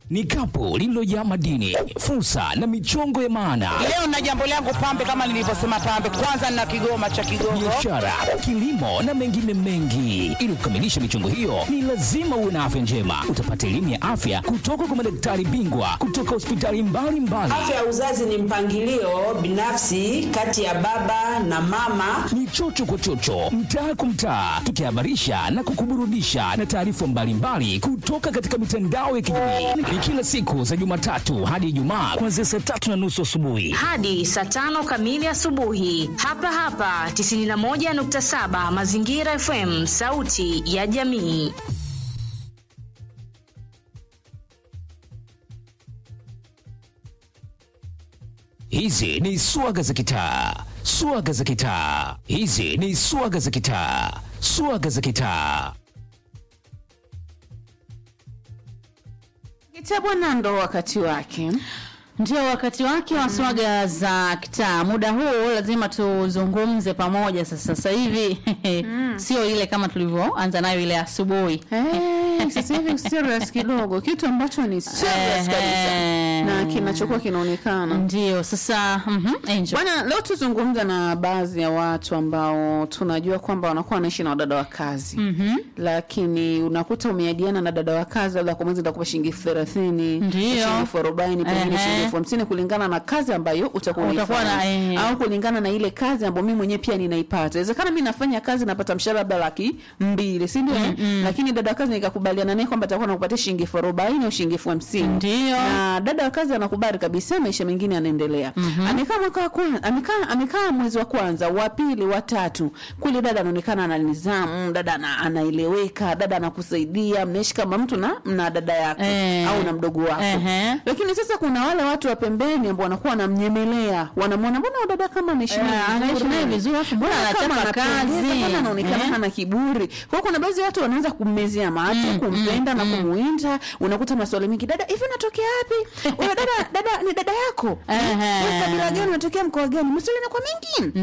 ni kapu lililojaa madini, fursa na michongo ya maana, Leo na jambo langu pambe, kama nilivyosema pambe, kwanza na kigoma cha Kigogo. biashara, kilimo na mengine mengi. Ili kukamilisha michongo hiyo, ni lazima uwe na afya njema. Utapata elimu ya afya kutoka kwa madaktari bingwa kutoka hospitali mbalimbali. Afya ya uzazi ni mpangilio binafsi kati ya baba na mama. ni chocho kwa chocho, mtaa kwa mtaa, tukihabarisha na kukuburudisha na taarifa mbalimbali kutoka katika mitandao ya kijamii. Ni kila siku za Jumatatu hadi Ijumaa kuanzia saa tatu na nusu asubuhi. hadi saa tano kamili asubuhi hapa hapa 91.7 Mazingira FM, sauti ya jamii. Hizi ni swaga za kitaa, swaga za kitaa. Hizi ni swaga za kitaa, swaga za kitaa. Kitabu na ndo wakati wake. Ndio wakati wake wa swaga za kitaa. Muda huu lazima tuzungumze pamoja sasa. Sasa hivi sio ile kama tulivyoanza nayo ile asubuhi. Eh, sasa hivi serious kidogo, kitu ambacho ni serious kabisa Ehe. na kinachokuwa kinaonekana. Ndio sasa, mhm, Angel. Bwana, leo tuzungumza na baadhi ya watu ambao tunajua kwamba wanakuwa wanaishi na wadada wa kazi Mhm. lakini unakuta umeadiana na dada wa kazi, labda kwa mwezi ndakupa shilingi elfu thelathini Ndio. shilingi elfu arobaini pengine Ehe. shilingi elfu hamsini kulingana na kazi ambayo utakuwa Utakuwa na- unaifanya eh. au kulingana na ile kazi ambayo mimi mwenyewe pia ninaipata. Inawezekana mimi nafanya kazi napata mshahara labda laki mbili, si ndio? Lakini dada wa kazi nikakubaliana naye kwamba atakuwa anakupatia shilingi elfu arobaini au shilingi elfu hamsini Ndio. na dada wa kazi anakubali kabisa, maisha mengine yanaendelea. Amekaa mwaka wa kwanza, amekaa amekaa mwezi wa kwanza, wa pili, wa tatu, kule dada anaonekana ana nidhamu, dada ana, anaeleweka, dada anakusaidia, mnaishi kama mtu na na dada yako Eh. au na mdogo wako. Ehe. Lakini sasa kuna wale watu wa pembeni ambao wanakuwa wanamnyemelea, wanamwona mbona huyu dada kama anaishi naye Eh, anaishi vizuri? naye vizuri, alafu mbona kama anachapa anapendeza, kazi? mbona anaonekana Eh. hana kiburi. Kwa hiyo kuna baadhi ya watu wanaanza kummezea macho, kumpenda na kumuinda. Unakuta maswali mengi, dada hivi unatokea wapi? Wewe dada, dada ni dada yako? Ehe. Wewe kabila gani? Unatokea mkoa gani? Maswali yanakuwa mengi.